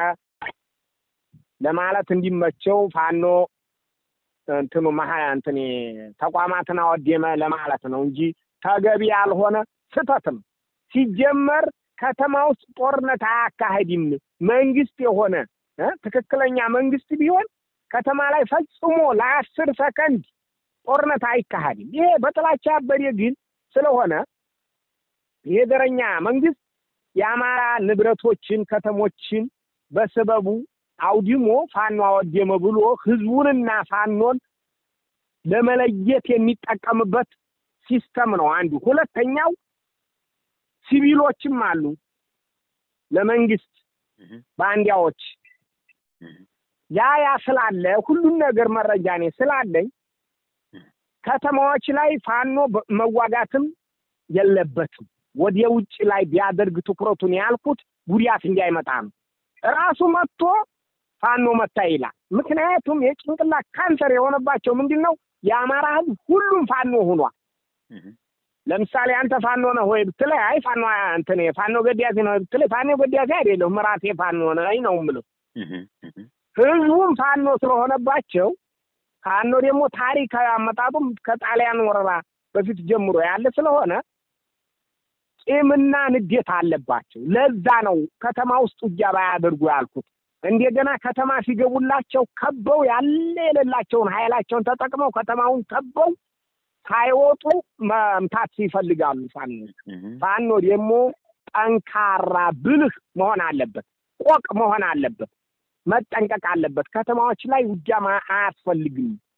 ለማለት እንዲመቸው ፋኖ እንትኑ መሀ እንትን ተቋማትን አወደመ ለማለት ነው እንጂ ተገቢ ያልሆነ ስህተት ነው። ሲጀመር ከተማ ውስጥ ጦርነት አያካሄድም። መንግስት የሆነ ትክክለኛ መንግስት ቢሆን ከተማ ላይ ፈጽሞ ለአስር ሰከንድ ጦርነት አይካሄድም። ይሄ በጥላቻ ያበደ ግን ስለሆነ ይሄ ዘረኛ መንግስት የአማራ ንብረቶችን ከተሞችን በስበቡ አውድሞ ፋኖ አወደመ ብሎ ህዝቡንና ፋኖን ለመለየት የሚጠቀምበት ሲስተም ነው አንዱ። ሁለተኛው ሲቪሎችም አሉ ለመንግስት ባንዲያዎች ያ ያ ስላለ ሁሉን ነገር መረጃ እኔ ስላለኝ ከተማዎች ላይ ፋኖ መዋጋትም የለበትም። ወደ ውጭ ላይ ቢያደርግ ትኩረቱን ያልኩት ጉዳት እንዳይመጣ ነው። ራሱ መጥቶ ፋኖ መታ ይላል። ምክንያቱም የጭንቅላት ካንሰር የሆነባቸው ምንድን ነው? የአማራ ህዝብ ሁሉም ፋኖ ሆኗል። ለምሳሌ አንተ ፋኖ ነህ ወይ ብትለኝ፣ አይ ፋኖ እንትን ፋኖ ገዳሴ ነው ብትለኝ፣ ፋኖ ገዳሴ አይደለሁም ራሴ ፋኖ ነኝ ነው የምለው። ህዝቡም ፋኖ ስለሆነባቸው ፋኖ ደግሞ ታሪካዊ አመጣጡም ከጣሊያን ወረራ በፊት ጀምሮ ያለ ስለሆነ ቂምና ንዴት አለባቸው። ለዛ ነው ከተማ ውስጥ ውጊያ ባያደርጉ ያልኩት። እንደገና ከተማ ሲገቡላቸው ከበው ያለ የሌላቸውን ኃይላቸውን ተጠቅመው ከተማውን ከበው ሳይወጡ መምታት ይፈልጋሉ። ፋኖ ፋኖ ደግሞ ጠንካራ ብልህ መሆን አለበት፣ ቆቅ መሆን አለበት፣ መጠንቀቅ አለበት። ከተማዎች ላይ ውጊያ አያስፈልግም።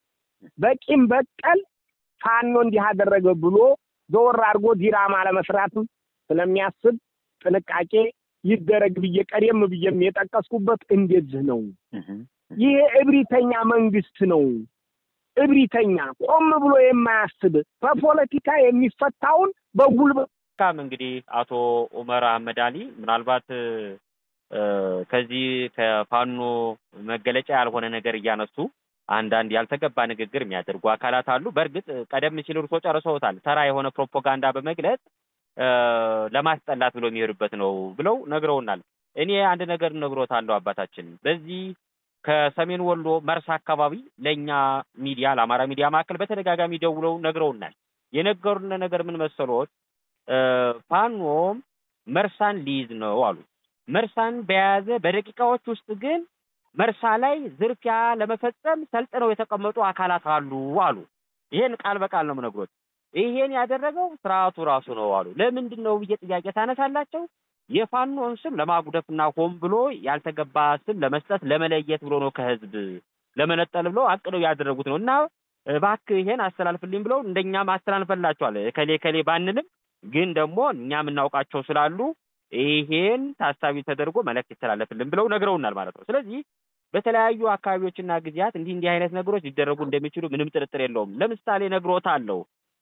በቂም በቀል ፋኖ እንዲህ አደረገ ብሎ ዘወር አድርጎ ዲራማ ለመስራትም ስለሚያስብ ጥንቃቄ ይደረግ ብዬ ቀደም ብዬም የጠቀስኩበት እንደዚህ ነው። ይሄ እብሪተኛ መንግስት ነው። እብሪተኛ ቆም ብሎ የማያስብ በፖለቲካ የሚፈታውን በጉልበት መልካም እንግዲህ አቶ ኡመር አህመድ አሊ ምናልባት ከዚህ ከፋኖ መገለጫ ያልሆነ ነገር እያነሱ አንዳንድ ያልተገባ ንግግር የሚያደርጉ አካላት አሉ። በእርግጥ ቀደም ሲል እርሶ ጨርሰውታል። ተራ የሆነ ፕሮፓጋንዳ በመግለጽ ለማስጠላት ብሎ የሚሄዱበት ነው ብለው ነግረውናል። እኔ አንድ ነገር ነግሮታለሁ አባታችን በዚህ ከሰሜን ወሎ መርሳ አካባቢ ለእኛ ሚዲያ ለአማራ ሚዲያ ማዕከል በተደጋጋሚ ደውለው ነግረውናል። የነገሩን ነገር ምን መሰሎት? ፋኖም መርሳን ሊይዝ ነው አሉ። መርሳን በያዘ በደቂቃዎች ውስጥ ግን መርሳ ላይ ዝርፊያ ለመፈጸም ሰልጥነው የተቀመጡ አካላት አሉ አሉ። ይሄን ቃል በቃል ነው የምነግሮት። ይሄን ያደረገው ስርዓቱ ራሱ ነው አሉ። ለምንድን ነው ብዬ ጥያቄ ታነሳላቸው። የፋኖን ስም ለማጉደፍና ሆን ብሎ ያልተገባ ስም ለመስጠት ለመለየት ብሎ ነው ከህዝብ ለመነጠል ብሎ አቅደው ያደረጉት ነው እና እባክህ ይሄን አስተላልፍልኝ ብለው እንደኛም አስተላልፈላቸዋል። ከሌ ከሌ ባንልም ግን ደግሞ እኛ የምናውቃቸው ስላሉ ይሄን ታሳቢ ተደርጎ መልእክት ይተላለፍልን ብለው ነግረውናል ማለት ነው። ስለዚህ በተለያዩ አካባቢዎችና ጊዜያት እንዲህ እንዲህ አይነት ነገሮች ሊደረጉ እንደሚችሉ ምንም ጥርጥር የለውም። ለምሳሌ ነግሮታለሁ።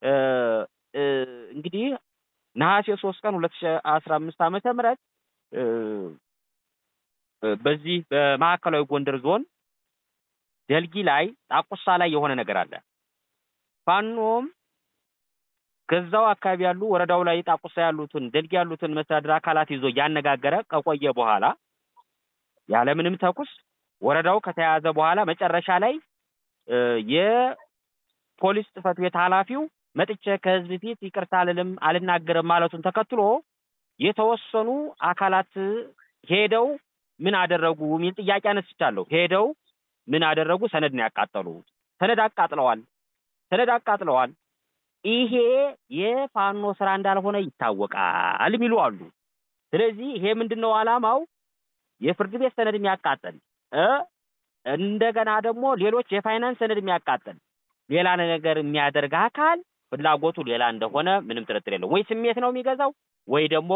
እንግዲህ ነሐሴ ሶስት ቀን ሁለት ሺህ አስራ አምስት ዓመተ ምህረት በዚህ በማዕከላዊ ጎንደር ዞን ደልጊ ላይ ጣቁሳ ላይ የሆነ ነገር አለ። ፋኖም ከዛው አካባቢ ያሉ ወረዳው ላይ ጣቁሳ ያሉትን ደልጊ ያሉትን መስተዳድር አካላት ይዞ እያነጋገረ ከቆየ በኋላ ያለምንም ተኩስ ወረዳው ከተያዘ በኋላ መጨረሻ ላይ የፖሊስ ጽሕፈት ቤት ኃላፊው መጥቼ ከህዝብ ፊት ይቅርታ አልልም አልናገርም ማለቱን ተከትሎ የተወሰኑ አካላት ሄደው ምን አደረጉ የሚል ጥያቄ አነስቻለሁ። ሄደው ምን አደረጉ? ሰነድ ነው ያቃጠሉ። ሰነድ አቃጥለዋል። ሰነድ አቃጥለዋል። ይሄ የፋኖ ስራ እንዳልሆነ ይታወቃል የሚሉ አሉ። ስለዚህ ይሄ ምንድን ነው ዓላማው? የፍርድ ቤት ሰነድ የሚያቃጥል እንደገና ደግሞ ሌሎች የፋይናንስ ሰነድ የሚያቃጥል ሌላ ነገር የሚያደርግ አካል ፍላጎቱ ሌላ እንደሆነ ምንም ጥርጥር የለውም። ወይ ስሜት ነው የሚገዛው ወይ ደግሞ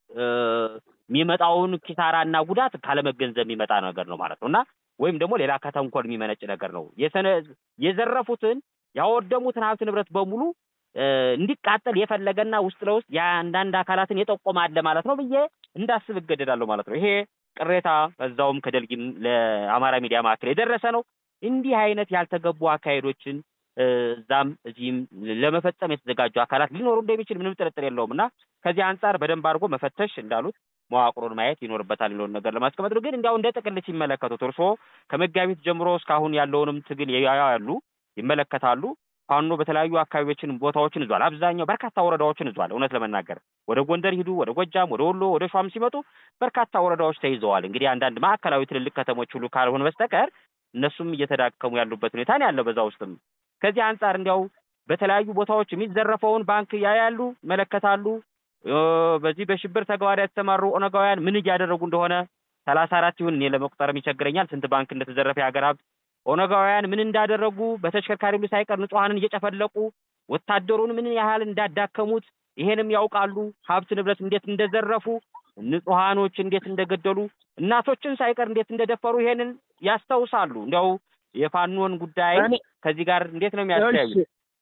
የሚመጣውን ኪሳራና ጉዳት ካለመገንዘብ የሚመጣ ነገር ነው ማለት ነው እና ወይም ደግሞ ሌላ ከተንኮል የሚመነጭ ነገር ነው። የዘረፉትን ያወደሙትን ሀብት ንብረት በሙሉ እንዲቃጠል የፈለገና ውስጥ ለውስጥ የአንዳንድ አካላትን የጠቆመ አለ ማለት ነው ብዬ እንዳስብ እገደዳለሁ ማለት ነው። ይሄ ቅሬታ በዛውም ከደልጊም ለአማራ ሚዲያ ማዕከል የደረሰ ነው። እንዲህ አይነት ያልተገቡ አካሄዶችን እዛም እዚህም ለመፈጸም የተዘጋጁ አካላት ሊኖሩ እንደሚችል ምንም ጥርጥር የለውም እና ከዚህ አንጻር በደንብ አድርጎ መፈተሽ እንዳሉት መዋቅሩን ማየት ይኖርበታል የሚለውን ነገር ለማስቀመጥ ነው። ግን እንዲያው እንደ ጥቅል ሲመለከቱት እርስዎ ከመጋቢት ጀምሮ እስካሁን ያለውንም ትግል ያያሉ፣ ይመለከታሉ። ፋኖ በተለያዩ አካባቢዎችን ቦታዎችን ይዟል። አብዛኛው በርካታ ወረዳዎችን ይዟል። እውነት ለመናገር ወደ ጎንደር ሂዱ፣ ወደ ጎጃም፣ ወደ ወሎ፣ ወደ ሸዋም ሲመጡ በርካታ ወረዳዎች ተይዘዋል። እንግዲህ አንዳንድ ማዕከላዊ ትልልቅ ከተሞች ሁሉ ካልሆነ በስተቀር እነሱም እየተዳከሙ ያሉበት ሁኔታ ነው ያለው። በዛ ውስጥም ከዚህ አንጻር እንዲያው በተለያዩ ቦታዎች የሚዘረፈውን ባንክ ያያሉ፣ ይመለከታሉ። በዚህ በሽብር ተግባር የተሰማሩ ኦነጋውያን ምን እያደረጉ እንደሆነ ሰላሳ አራት ይሁን እኔ ለመቁጠርም ይቸግረኛል ስንት ባንክ እንደተዘረፈ የሀገር ሀብት ኦነጋውያን ምን እንዳደረጉ በተሽከርካሪ ሁሉ ሳይቀር ንጹሐንን እየጨፈለቁ ወታደሩን ምን ያህል እንዳዳከሙት ይሄንም ያውቃሉ። ሀብት ንብረት እንዴት እንደዘረፉ፣ ንጹሐኖች እንዴት እንደገደሉ፣ እናቶችን ሳይቀር እንዴት እንደደፈሩ ይሄንን ያስታውሳሉ። እንዲያው የፋኖን ጉዳይ ከዚህ ጋር እንዴት ነው የሚያስተያዩ?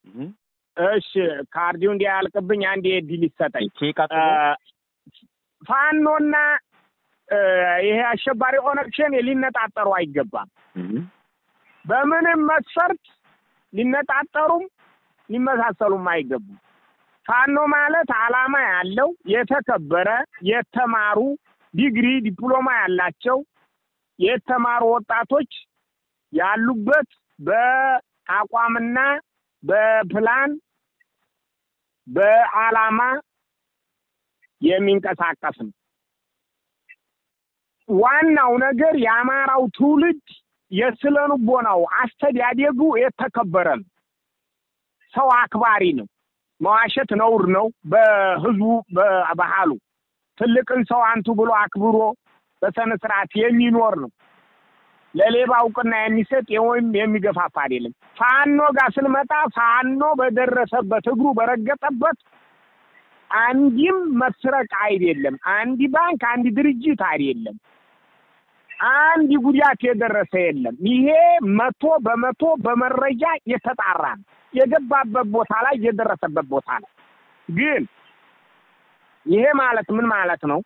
እሺ ካርዲው እንዲያልቅብኝ አንድ እድል ይሰጠኝ። ቀጥሎ ፋኖና ይሄ አሸባሪ ኦነግ ሸኔ ሊነጣጠሩ አይገባም። በምንም መስፈርት ሊነጣጠሩም ሊመሳሰሉም አይገቡም። ፋኖ ማለት ዓላማ ያለው የተከበረ የተማሩ ዲግሪ ዲፕሎማ ያላቸው የተማሩ ወጣቶች ያሉበት በአቋምና በፕላን በዓላማ የሚንቀሳቀስ ነው። ዋናው ነገር የአማራው ትውልድ የስነ ልቦናው አስተዳደጉ የተከበረ ነው። ሰው አክባሪ ነው። መዋሸት ነውር ነው። በህዝቡ በባህሉ ትልቅን ሰው አንቱ ብሎ አክብሮ በስነ ስርዓት የሚኖር ነው። ለሌባ እውቅና የሚሰጥ ወይም የሚገፋፋ አይደለም። ፋኖ ጋር ስንመጣ ፋኖ በደረሰበት እግሩ በረገጠበት አንድም መስረቅ አይደለም፣ አንድ ባንክ፣ አንድ ድርጅት አይደለም፣ አንድ ጉዳት የደረሰ የለም። ይሄ መቶ በመቶ በመረጃ የተጣራ ነው። የገባበት ቦታ ላይ የደረሰበት ቦታ ላይ ግን ይሄ ማለት ምን ማለት ነው?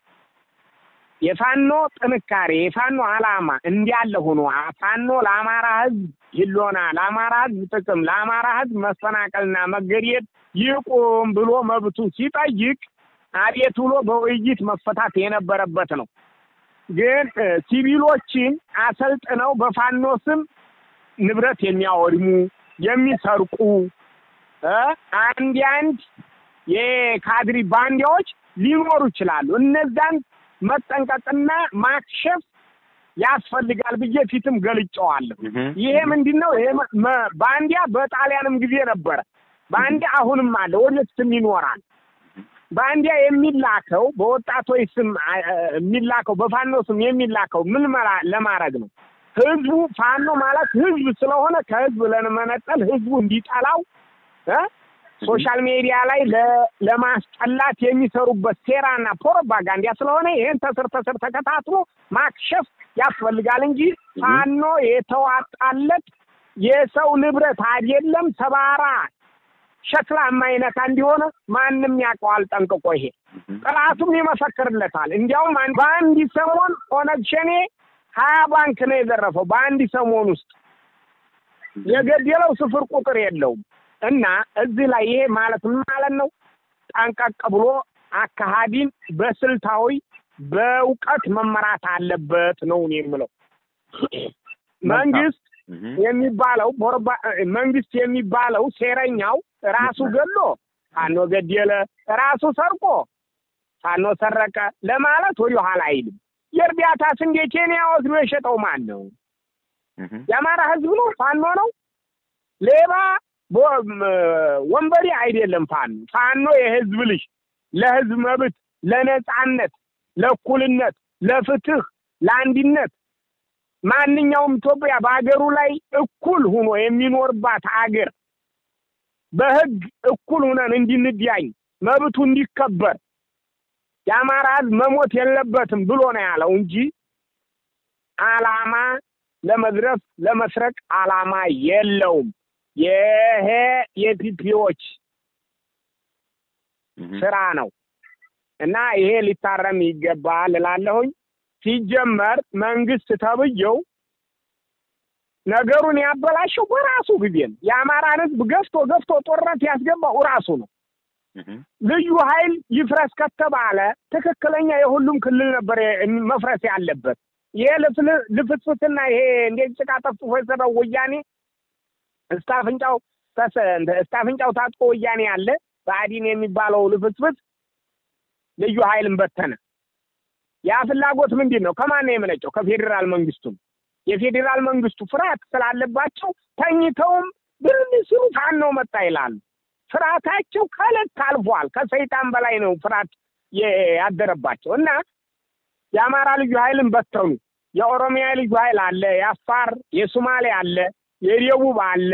የፋኖ ጥንካሬ የፋኖ ዓላማ እንዲያለ ሆኖ ፋኖ ለአማራ ሕዝብ ይሎና ለአማራ ሕዝብ ጥቅም ለአማራ ሕዝብ መፈናቀልና መገደል ይቁም ብሎ መብቱ ሲጠይቅ አቤት ብሎ በውይይት መፈታት የነበረበት ነው። ግን ሲቪሎችን አሰልጥነው በፋኖ ስም ንብረት የሚያወድሙ የሚሰርቁ አንድ አንድ የካድሪ ባንዲያዎች ሊኖሩ ይችላሉ። እነዛን መጠንቀቅና ማክሸፍ ያስፈልጋል ብዬ ፊትም ገልጨዋለሁ። ይሄ ምንድን ነው? ይሄ ባንዲያ በጣሊያንም ጊዜ ነበረ። ባንዲያ አሁንም አለ፣ ወደፊትም ይኖራል። ባንዲያ የሚላከው በወጣቶች ስም የሚላከው በፋኖ ስም የሚላከው ምን ለማድረግ ነው? ህዝቡ ፋኖ ማለት ህዝብ ስለሆነ ከህዝብ ለመነጠል ህዝቡ እንዲጠላው ሶሻል ሚዲያ ላይ ለማስጠላት የሚሰሩበት ሴራና ፕሮፓጋንዳ ስለሆነ ይህን ተስር ተስር ተከታትሎ ማክሸፍ ያስፈልጋል እንጂ ፋኖ የተዋጣለት የሰው ንብረት አይደለም። ሰባራ ሸክላ የማይነካ እንዲሆነ ማንም ያውቀዋል ጠንቅቆ። ይሄ ጥላቱም ይመሰክርለታል። እንዲያውም በአንድ ሰሞን ኦነግ ሸኔ ሀያ ባንክ ነው የዘረፈው በአንድ ሰሞን ውስጥ የገደለው ስፍር ቁጥር የለውም። እና እዚህ ላይ ይሄ ማለት ምን ማለት ነው? ጠንቀቅ ብሎ አካሃዲን በስልታዊ በእውቀት መመራት አለበት ነው እኔ የምለው። መንግስት የሚባለው መንግስት የሚባለው ሴረኛው ራሱ ገሎ ፋኖ ገደለ፣ ራሱ ሰርቆ ፋኖ ሰረቀ ለማለት ወደ ኋላ አይልም። የእርዳታ ስንዴ ኬንያ ወስዶ የሸጠው ማን ነው? የአማራ ህዝብ ነው? ፋኖ ነው? ሌባ ወንበዴ አይደለም። ፋኖ ፋኖ የህዝብ ልጅ ለህዝብ መብት፣ ለነጻነት፣ ለእኩልነት፣ ለፍትህ፣ ለአንድነት ማንኛውም ኢትዮጵያ በሀገሩ ላይ እኩል ሆኖ የሚኖርባት አገር በህግ እኩል ሆነን እንድንዳኝ መብቱ እንዲከበር የአማራ ህዝብ መሞት የለበትም ብሎ ነው ያለው እንጂ አላማ ለመዝረፍ ለመስረቅ አላማ የለውም። ይሄ የፒፒዎች ስራ ነው እና ይሄ ሊታረም ይገባል እላለሁኝ። ሲጀመር መንግስት ተብዬው ነገሩን ያበላሸው በራሱ ጊዜ ነው። የአማራን ህዝብ ገፍቶ ገፍቶ ጦርነት ያስገባው ራሱ ነው። ልዩ ኃይል ይፍረስ ከተባለ ትክክለኛ የሁሉም ክልል ነበር መፍረስ ያለበት። ይሄ ልፍስፍስና ይሄ እንዴት ጭቃ ጠፍጥፎ የሰራው ወያኔ እስከ አፍንጫው እስከ አፍንጫው ታጥቆ ወያኔ ያለ ብአዴን የሚባለው ልፍስፍስ ልዩ ኃይልን በተነ። ያ ፍላጎት ምንድን ነው? ከማን ነው የመነጨው? ከፌዴራል መንግስቱ። የፌዴራል መንግስቱ ፍርሃት ስላለባቸው ተኝተውም ብርን ሲሉ ፋኖ መጣ ይላሉ። ፍርሃታቸው ከልክ አልፏል። ከሰይጣን በላይ ነው ፍርሃት ያደረባቸው እና የአማራ ልዩ ኃይልን በተኑ። የኦሮሚያ ልዩ ኃይል አለ፣ የአፋር የሶማሌ አለ፣ የደቡብ አለ፣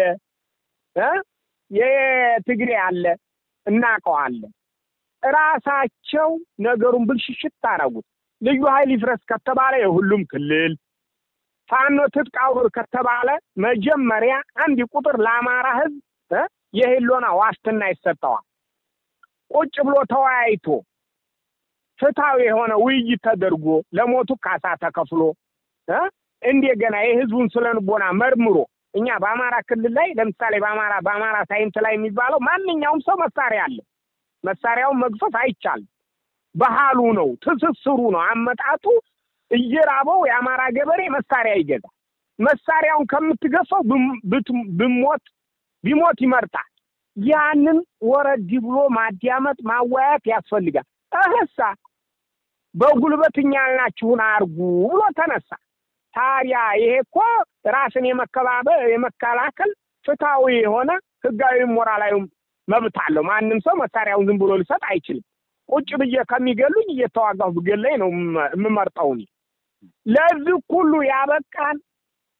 የትግሬ አለ፣ እናውቀዋለን። እራሳቸው ነገሩን ብልሽሽት አደረጉት። ልዩ ኃይል ይፍረስ ከተባለ የሁሉም ክልል ፋኖ ትጥቅ አውርድ ከተባለ መጀመሪያ አንድ ቁጥር ለአማራ ህዝብ የህልውና ዋስትና ይሰጠዋል። ቁጭ ብሎ ተወያይቶ ፍትሐዊ የሆነ ውይይት ተደርጎ ለሞቱ ካሳ ተከፍሎ እንደገና የህዝቡን ስለንቦና መርምሮ እኛ በአማራ ክልል ላይ ለምሳሌ በአማራ በአማራ ሳይንት ላይ የሚባለው ማንኛውም ሰው መሳሪያ አለ። መሳሪያውን መግፈፍ አይቻልም። ባህሉ ነው፣ ትስስሩ ነው፣ አመጣጡ እየራበው የአማራ ገበሬ መሳሪያ ይገዛል። መሳሪያውን ከምትገፋው ብሞት ቢሞት ይመርጣል። ያንን ወረድ ብሎ ማዳመጥ ማወያየት ያስፈልጋል። እህሳ በጉልበት እኛ ያልናችሁን አርጉ ብሎ ተነሳ። ታዲያ ይሄ እኮ ራስን የመከባበር የመከላከል ፍትሐዊ የሆነ ህጋዊ ሞራላዊ መብት አለው። ማንም ሰው መሳሪያውን ዝም ብሎ ሊሰጥ አይችልም። ቁጭ ብዬ ከሚገሉኝ እየተዋጋሁ ብገለኝ ነው የምመርጠው። እኔ ለዚህ ሁሉ ያበቃን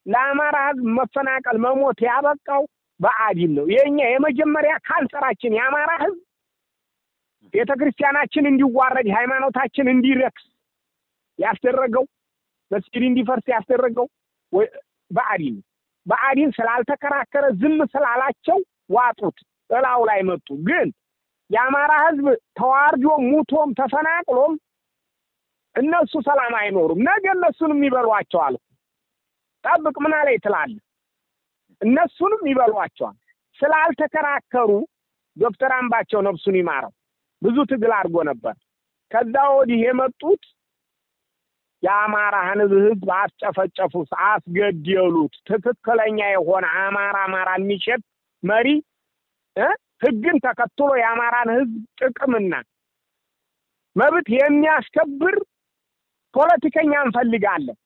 ለአማራ ህዝብ መፈናቀል መሞት ያበቃው ብአዴን ነው። የኛ የመጀመሪያ ካንሰራችን የአማራ ህዝብ ቤተ ክርስቲያናችን እንዲዋረድ ሃይማኖታችን እንዲረክስ ያስደረገው መስጊድ እንዲፈርስ ያስደረገው ብአዴን ነው። ብአዴን ስላልተከራከረ ዝም ስላላቸው ዋጡት፣ እላው ላይ መጡ። ግን የአማራ ህዝብ ተዋርዶም ሙቶም ተፈናቅሎም እነሱ ሰላም አይኖሩም። ነገ እነሱንም ይበሏቸዋል። ጠብቅ ምን ላይ ትላለህ? እነሱንም ይበሏቸዋል። ስላልተከራከሩ ዶክተር አምባቸው ነፍሱን ይማረው ብዙ ትግል አድርጎ ነበር። ከዛ ወዲህ የመጡት የአማራን ህዝብ አስጨፈጨፉት፣ አስገደሉት። ትክክለኛ የሆነ አማራ አማራ የሚሸጥ መሪ ህግን ተከትሎ የአማራን ህዝብ ጥቅምና መብት የሚያስከብር ፖለቲከኛ እንፈልጋለን።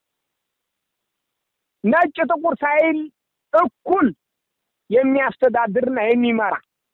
ነጭ ጥቁር ሳይል እኩል የሚያስተዳድርና የሚመራ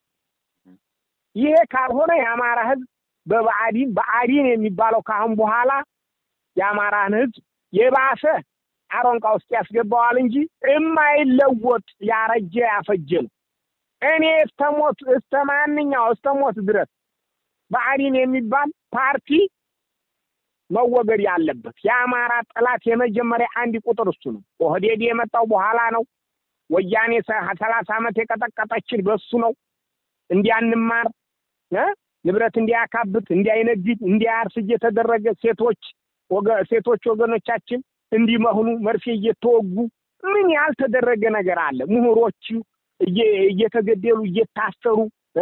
ይሄ ካልሆነ የአማራ ህዝብ በብአዴን ብአዴን የሚባለው ካሁን በኋላ የአማራን ህዝብ የባሰ አሮንቃ ውስጥ ያስገባዋል እንጂ የማይለወጥ ያረጀ ያፈጀ ነው። እኔ እስተሞት እስተ ማንኛው እስተሞት ድረስ ብአዴን የሚባል ፓርቲ መወገድ ያለበት የአማራ ጠላት የመጀመሪያ አንድ ቁጥር እሱ ነው። ኦህዴድ የመጣው በኋላ ነው። ወያኔ ሰላሳ ዓመት የቀጠቀጠችን በሱ ነው። እንዲያንማር ንብረት እንዲያካብት፣ እንዲያይነግድ፣ እንዲያርስ እየተደረገ ሴቶች ሴቶች ወገኖቻችን እንዲመህኑ መርፌ እየተወጉ ምን ያልተደረገ ነገር አለ? ምሁሮቹ እየተገደሉ እየታሰሩ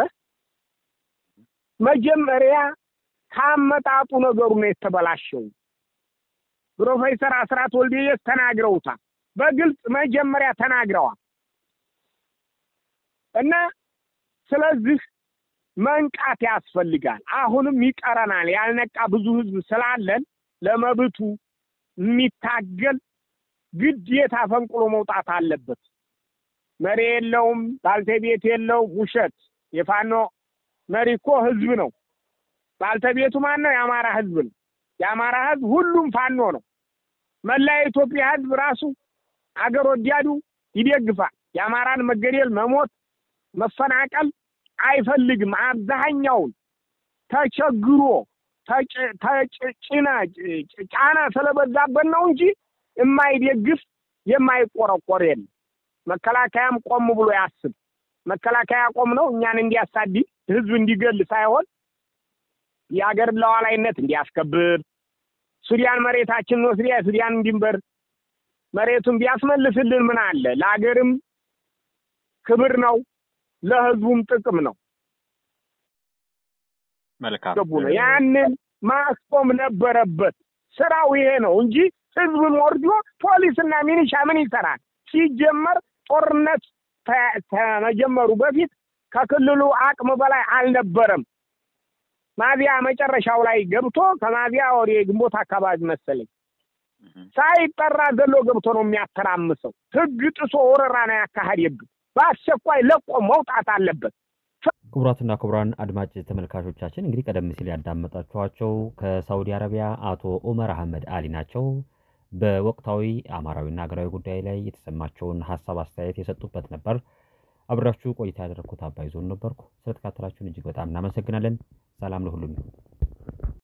መጀመሪያ ካመጣጡ ነገሩ ነው የተበላሸው። ፕሮፌሰር አስራት ወልደየስ ተናግረውታል። በግልጽ መጀመሪያ ተናግረዋል እና ስለዚህ መንቃት ያስፈልጋል። አሁንም ይቀረናል። ያልነቃ ብዙ ህዝብ ስላለን ለመብቱ የሚታገል ግዴታ ፈንቅሎ መውጣት አለበት። መሪ የለውም፣ ባልተቤት የለውም። ውሸት። የፋኖ መሪ እኮ ህዝብ ነው። ባልተቤቱ ማን ነው? የአማራ ህዝብ ነው። የአማራ ህዝብ ሁሉም ፋኖ ነው። መላ የኢትዮጵያ ህዝብ ራሱ አገር ወዲያዱ ይደግፋል። የአማራን መገደል፣ መሞት፣ መፈናቀል አይፈልግም። አብዛኛውን ተቸግሮ ተጭና ጫና ስለበዛበት ነው እንጂ የማይደግፍ የማይቆረቆር የለም። መከላከያም ቆም ብሎ ያስብ። መከላከያ ቆም ነው እኛን እንዲያሳድድ ህዝብ እንዲገል ሳይሆን የሀገርን ሉዓላዊነት እንዲያስከብር ሱዳን መሬታችንን ወስዳ የሱዳንን ድንበር መሬቱን ቢያስመልስልን ምን አለ? ለሀገርም ክብር ነው፣ ለህዝቡም ጥቅም ነው። መልካም ገቡ ነው። ያንን ማስቆም ነበረበት። ስራው ይሄ ነው እንጂ ህዝብን ወርዶ ፖሊስና ሚኒሻ ምን ይሰራል? ሲጀመር ጦርነት ከመጀመሩ በፊት ከክልሉ አቅም በላይ አልነበረም። ማዚያ መጨረሻው ላይ ገብቶ ከማዚያ ወደ ግንቦት አካባቢ መሰለኝ ሳይጠራ ዘሎ ገብቶ ነው የሚያተራምሰው። ህግ ጥሶ ወረራ ነው ያካሄደብን። በአስቸኳይ ለቆ መውጣት አለበት። ክቡራትና ክቡራን አድማጭ ተመልካቾቻችን እንግዲህ ቀደም ሲል ያዳመጣችኋቸው ከሳውዲ አረቢያ አቶ ኡመር አህመድ አሊ ናቸው። በወቅታዊ አማራዊና ሀገራዊ ጉዳይ ላይ የተሰማቸውን ሀሳብ አስተያየት የሰጡበት ነበር። አብራችሁ ቆይታ ያደረግኩት አባይ ዞን ነበርኩ። ስለተካተላችሁን እጅግ በጣም እናመሰግናለን። ሰላም ለሁሉም ይሁን።